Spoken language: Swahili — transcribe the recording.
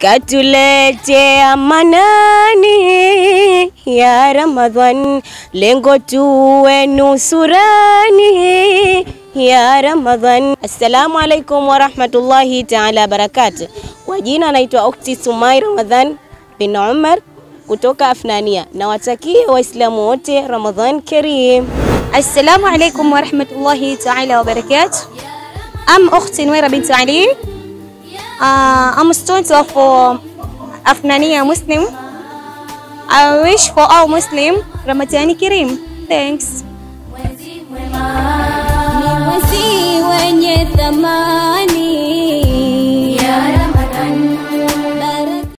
katuletea manani ya Ramadhan, lengo tuwe nusurani ya Ramadhan. Assalamu alaikum warahmatullahi taala barakatuh. Kwa jina naitwa Ukti Sumai Ramadhan bin Umar kutoka Afnania. Nawatakia Waislamu wote Ramadhan Karim. Assalamu alaikum warahmatullahi taala wabarakatuh. I'm Ukhti Nuwaira bint Ali. Uh, I'm a student of uh, Afnania Muslim. I wish for all Muslim Ramadhani Kareem. Thanks. Mwezi mwema ni mwezi wenye thamani